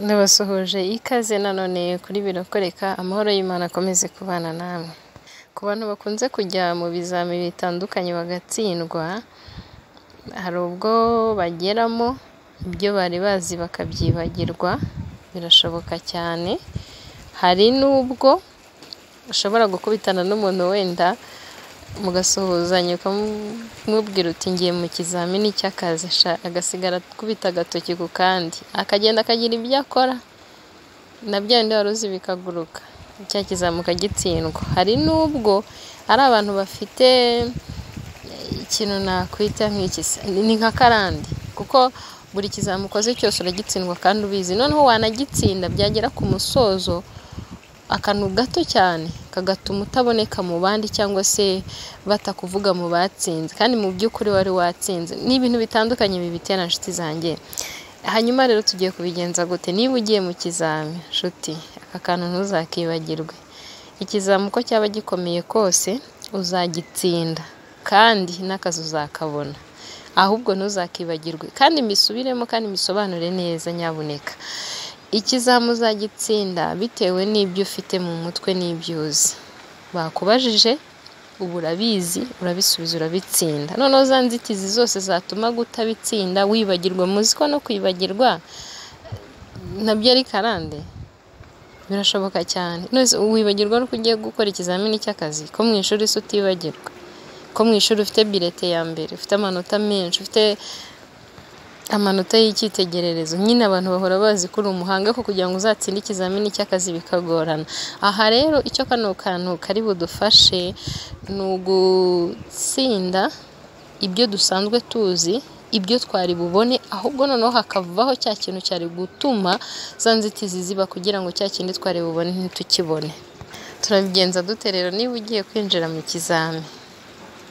Ndabasuhuje ikaze nanone kuri Biro Koreka amahoro y'Imana akomeze kubana namwe, ku bantu bakunze kujya mu bizamini bitandukanye bagatsindwa, hari ubwo bageramo ibyo bari bazi bakabyibagirwa birashoboka cyane, hari n'ubwo ushobora gukubitana n'umuntu wenda mugasuhuzanya ukamubwira uti ngiye mu kizamini cy'akazi, agasigara akubita agatoki ku kandi, akagenda akagira ibyo akora na bya bindi wari uzi bikaguruka, cya kizamuka gitsindwa, hari n'ubwo ari abantu bafite ikintu nakwita nk'iki se, ni nk'akarande kuko buri kizami ukoze cyose uragitsindwa kandi ubizi, noneho wanagitsinda byagera ku musozo akantu gato cyane kagatuma utaboneka mu bandi cyangwa se batakuvuga mu batsinze kandi mu by'ukuri wari watsinze, ni ibintu bitandukanye bibitera nshuti zanjye, hanyuma rero tugiye kubigenza gute niba ugiye mu kizami nshuti aka kantu ntuzakibagirwe, ikizami uko cyaba gikomeye kose uzagitsinda kandi n'akazi uzakabona, ahubwo ntuzakibagirwe kandi mbisubiremo kandi mbisobanure neza nyabuneka, ikizami uzagitsinda bitewe n'ibyo ufite mu mutwe n'ibyo uzi, bakubajije uba urabizi urabisubiza urabitsinda, noneho za nzitizi zose zatuma utabitsinda wibagirwa, muzi ko no kwibagirwa nabyo ari karande birashoboka cyane, wibagirwa nuko ugiye gukora ikizamini cy'akazi ko mu ishuri se utibagirwa, ko mu ishuri ufite birete ya mbere, ufite amanota menshi, ufite amanota y'icyitegererezo, nyine abantu bahora bazi ko uri umuhanga ariko kugira ngo uzatsinde ikizamini cy'akazi bikagorana, aha rero icyo kano kantu kari budufashe ni ugutsinda ibyo dusanzwe tuzi, ibyo twari bubone ahubwo noneho hakavaho cya kintu cyari gutuma za nzitizi ziba kugira ngo cya kindi twari bubone ntitukibone, turabigenza dute rero niba ugiye kwinjira mu kizami,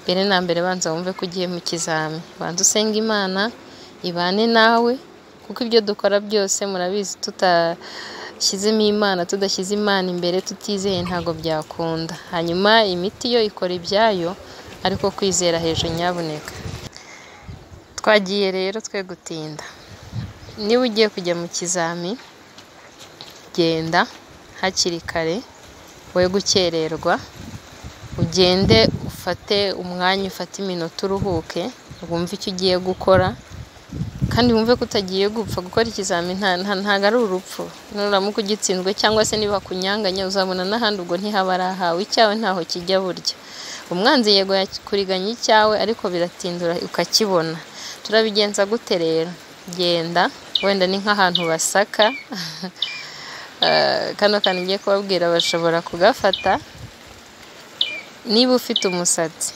mbere na mbere banza wumve ko ugiye mu kizami, banza usenge Imana ibane nawe kuko ibyo dukora byose murabizi tudashyizemo Imana, tudashyize Imana imbere, tutizeye ntabwo byakunda, hanyuma imiti yo ikora ibyayo ariko kwizera hejuru nyabuneka, twagiye rero twe gutinda, niba ugiye kujya mu kizami genda hakiri kare we gukererwa, ugende ufate umwanya ufate iminota uruhuke wumve icyo ugiye gukora kandi wumve ko utagiye gupfa gukora ikizami ntabwo ari urupfu, nuramuka ugitsinzwe cyangwa se niba kunyanganya uzabona n'ahandi ubwo ntihaba ari ahawe, icyawe ntaho kijya burya, umwanzi yego yakuriganya icyawe ariko biratinda ukakibona, turabigenza gute rero genda wenda ni nk'ahantu basaka kano kantu ngiye kubabwira bashobora kugafata, niba ufite umusatsi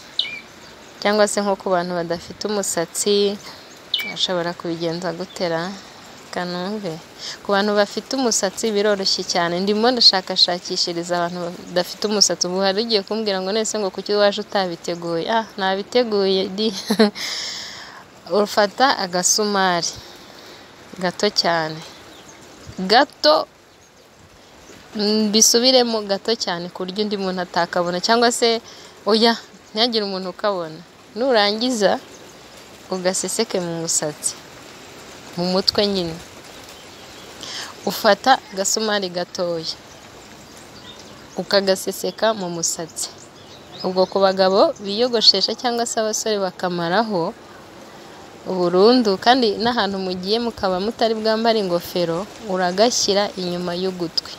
cyangwa se nko ku bantu badafite umusatsi ushobora kubigenza gutera kanumve, ku bantu bafite umusatsi biroroshye cyane, ndimo ndashakashakishiriza abantu badafite umusatsi, ubu hari ugiye kumbwira ngo none se ngo kuki waje utabiteguye, ah nabiteguye di, ufata agasumari gato cyane, gato mbisubiremo gato cyane ku buryo undi muntu atakabona cyangwa se oya ntihagire umuntu ukabona, nurangiza ugaseseke mu musatsi mu mutwe nyine, ufata agasumari gatoya ukagaseseka mu musatsi, ubwo ku bagabo biyogoshesha cyangwa se abasore bakamaraho burundu kandi n'ahantu mugiye mukaba mutari bwambare ingofero uragashyira inyuma y'ugutwi,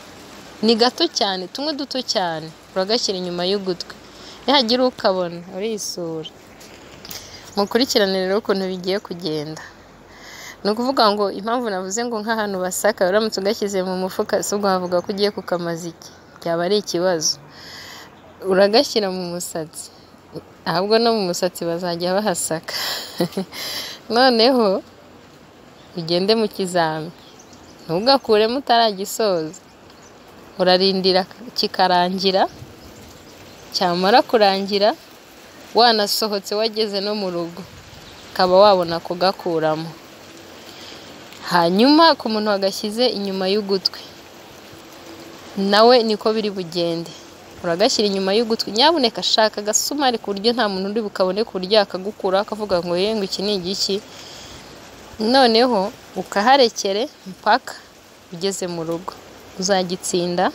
ni gato cyane tumwe duto cyane uragashyira inyuma y'ugutwi, nihagira ukabona urisura mukurikirane rero ukuntu bigiye kugenda, ni ukuvuga ngo impamvu navuze ngo nk'ahantu basaka uramutse ugashyize mu mufuka si ubwo wavuga ko ugiye kukamaza iki byaba ari ikibazo, uragashyira mu musatsi ahubwo no mu musatsi bazajya bahasaka, noneho ugende mu kizami ntugakuremo utaragisoza, urarindira kikarangira cyamara kurangira wanasohotse wageze no mu rugo ukaba wabona kugakuramo, hanyuma ku muntu wagashyize inyuma y'ugutwi nawe niko biri bugende, uragashyira inyuma y'ugutwi nyabuneka shaka agasumari ku buryo nta muntu uri bukabone ku buryo yakagukura akavuga ngo ngo iki ni igiki, noneho ukaharekere mpaka ugeze mu rugo uzagitsinda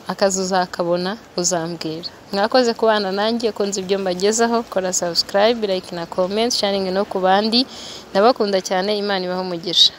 akazi uzakabona uzambwira mwakoze kubana nanjye kunze ibyo mbagezaho kora subscribe like na comment sharing no ku bandi ndabakunda cyane imana ibaho umugisha